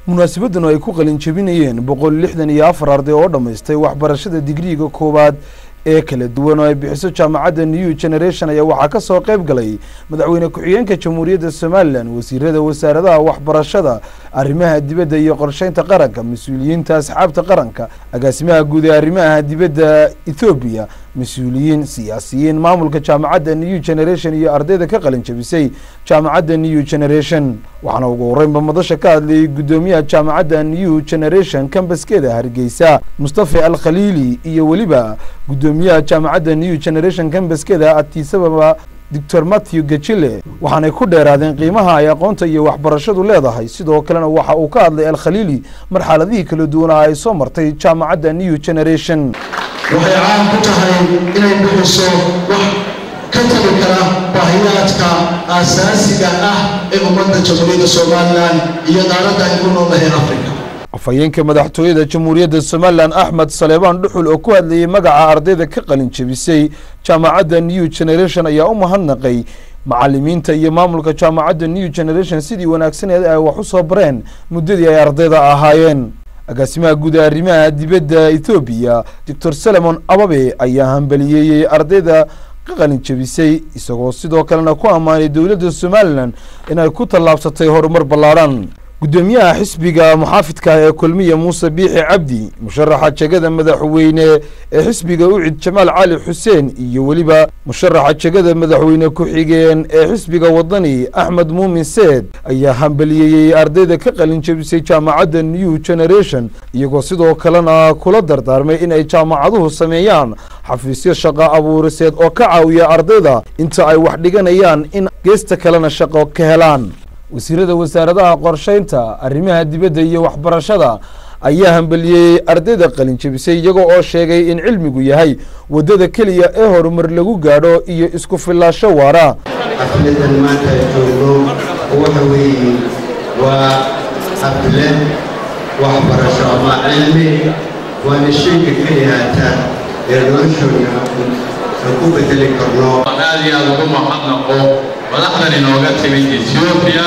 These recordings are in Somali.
munaasabaddan oo ay ku qalin jebinayeen boqol lixdan iyo afar arday oo dhammaystay waxbarashada digriiga koowaad ee kala duwan oo ay bixiso jaamacadda new generation ayaa waxaa ka soo qayb galay madaxweyne ku-xigeenka jamhuuriyadda somalilan wasiirada wasaaradaha waxbarashada arrimaha dibadda iyo qorsheynta qaranka mas-uuliyiinta asxaabta qaranka agaasimaha guud ee arrimaha dibadda ethoobiya mas-uuliyiin siyaasiyiin maamulka jaamacadda new generation iyo ardayda ka qalin jebisay jaamacadda new generation waxaana ugu horeynba madasha ka hadlayay guddoomiyaha jaamacadda new generation kambaskeeda hargeysa mustafa al khaliili iyo weliba guddoomiyaha jaamacadda new generation kambaskeeda atisababa doctor matthew gajile waxaanay ku dheeraadeen qiimaha ay aqoonta iyo waxbarashadu leedahay sidoo kalena waxa uu ka hadlay alkhaliili marxaladihii kala duwanaa ay soo martay jaamacadda new generation waxay caan ku tahay inay bixiso wax ka tagi kara baahiyaadka aasaasiga ah ee ummadda jamhuuriyadda somalilan iyo qaaradda ay ku noolahay africa afhayeenka madaxtooyada jamhuuriyadda somalilan axmed saleebaan dhuxul oo ku hadlayay magaca ardayda ka qalin jebisay jaamacadda new generation ayaa u mahadnaqay macalimiinta iyo maamulka jaamacadda new generation sidii wanaagsaneed ay wax u soo bareen muddadii ay ardayda ahaayeen agaasimaha guud ee arrimaha dibadda ethoobiya doctor salemon ababe ayaa hambaliyeeyey ardayda ka qalin jebisay isagoo sidoo kalena ku ammaanay dowladda somalilan inay ku tallaabsatay horumar ballaadhan guddoomiyaha xisbiga muxaafidka ee kulmiya muuse biixi cabdi musharaxa jegada madaxweyne ee xisbiga ucid jamaal cali xuseen iyo weliba musharaxa jegada madaxweyne ku-xigeen ee xisbiga wadani axmed muumin seed ayaa hambaliyeeyey ardayda ka qalin jebisay jaamacadda new generation iyagoo sidoo kalena kula dardaarmay in ay jaamacaduhu sameeyaan xafiisyo shaqo abuuriseed oo ka caawiya ardayda inta ay wax dhiganayaan in geesta kalena shaqo ka helaan wasiirada wasaaradaha qorsheynta arrimaha dibadda iyo waxbarashada ayaa hambaliyeeyey ardayda qalin jebisay iyaga oo sheegay in cilmigu yahay waddada keliya ee horumar lagu gaadho iyo isku fillaasho waara xafladan maanta joogno waxa weeye waa xaflad waxbarasho ama cilmi waana shayga keliyaata ee noloshooda aan ku bedeli karno aad iyo aad ugu mahadnaqo madaxdan inooga timid ethiopia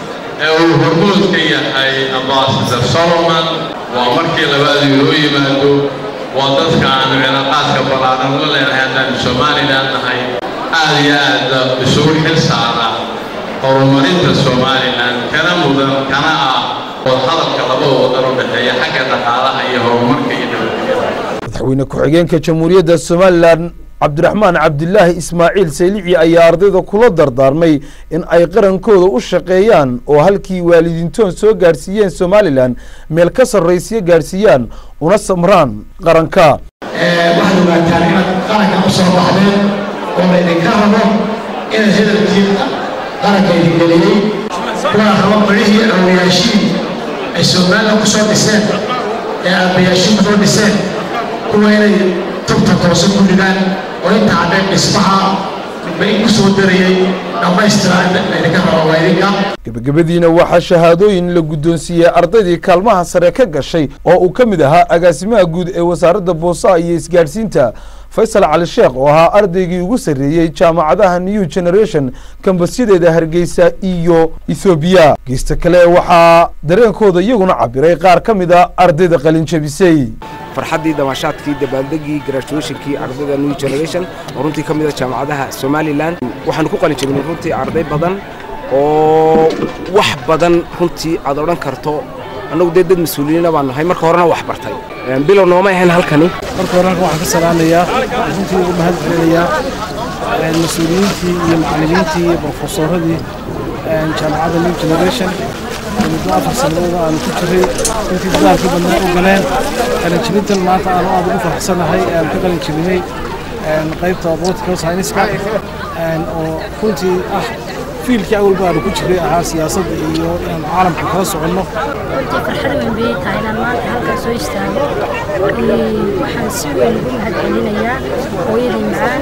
ee uu hormuud ka yahay ambassador solomon waa markii labaad inoo yimaado waa dadka aanu cilaaqaadka ballaaran la leenahay haddaanu somalilan nahay aad iyo aad isugu xil saara horumarinta somalilan kana mudan kana ah wadahadalka labada wadan u dhexeeya xagga dhaqaalaha iyo horumarka iyo nabadgelyada madaxweyne ku-xigeenka jamhuuriyadda somalilan cabdiraxmaan cabdilaahi ismaaciil saylici ayaa ardayda kula dardaarmay in ay qarankooda u shaqeeyaan oo halkii waalidiintoon soo gaadhsiiyeen somalilan meel ka sarraysiya gaadhsiiyaan una samraan qaranka waxaad ogaataan inaad qaranka u soo baxdeen oo laydinka rabo inaad hadalkii qaranka idin geliyey kuwaa rabo barihii awliyaashiin ay somalilan ku soo dhiseen ee aabbayaashiin ku soo dhiseen kuwa inay tubta toose ku dhigaan oo inta cadheen dhismaha bay ku soo darayey dhammaystiraa laydinka rabo waa idinka gebagabadiina waxaa shahaadooyin la guddoonsiiyey ardaydii kaalmaha sare ka gashay oo uu ka mid ahaa agaasimaha guud ee wasaaradda boosaha iyo isgaadhsiinta faysal cali sheekh oo ahaa ardaygii ugu sarreeyey jaamacadaha new generation kambasyadeeda hargeysa iyo ethoobiya geesta kale waxaa dareenkooda iyaguna cabiray qaar ka mid a ardayda qalin jebisay farxaddii damaashaadkii dabaaldegii graduationkii ardayda new generation oo runtii ka mid a jaamacadaha somalilan waxaanu ku qalin jebinay runtii arday badan oo wax badan runtii aad odhan karto annagu dee dad mas-uuliyiina baan nahay marka horena wax bartay bilow nooma ahayn halkani marka hore halkan waxaan ka salaamayaa runtii ugu mahad celinayaa mas-uuliyiintii iyo macallimiintii iyo brofesoradii jaamacadda new generation muddo afar sanadooda aanu ku jiray runtii dadaalkii badnaa u galeen qalinjibintan maanta aanu aad ugu faraxsanahay aanu ka qalin jibinay qaybta political science-ka oo runtii ah fiilkii awalba aanu ku jiray ahaa siyaasadda iyo inaan caalamka kala soconno farxad weyn bay tahay inaan maanta halkan soo istaago waxaan si weyn ugu mahad celinayaa hooyadii macaan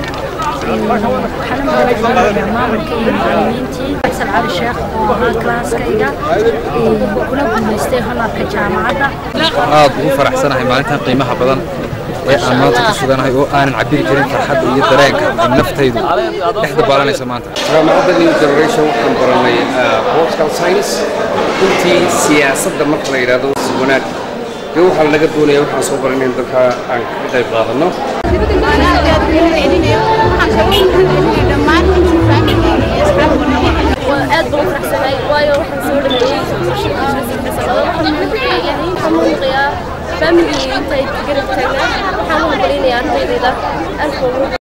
waxaana mahad celinayaa maamulka iyo macallimiintii xasan cali sheekh oo ahaa kalaaskayga kuna guulaystay honarka jaamacadda aad ugu faraxsanahay maalintan qiimaha badan ee aan maanta ku suganahay oo aanan cabiri karin farxadda iyo dareenka ay naftaydu dhex dabaalanaysa maanta jaamacadda new generation waxaan baranay political science runtii siyaasadda marka la yidhaahdo si wanaag dee waxaa laga doonaya waxaan soo baranay in dalka aan ka qayb qaadanno aad baan u faraxsanahay waayo waxaan soo dhameeyey waxaan muuqayaa faamiligii intay garab taagnaa waxaan u hambalinayaa ardaydayda aad baan ugu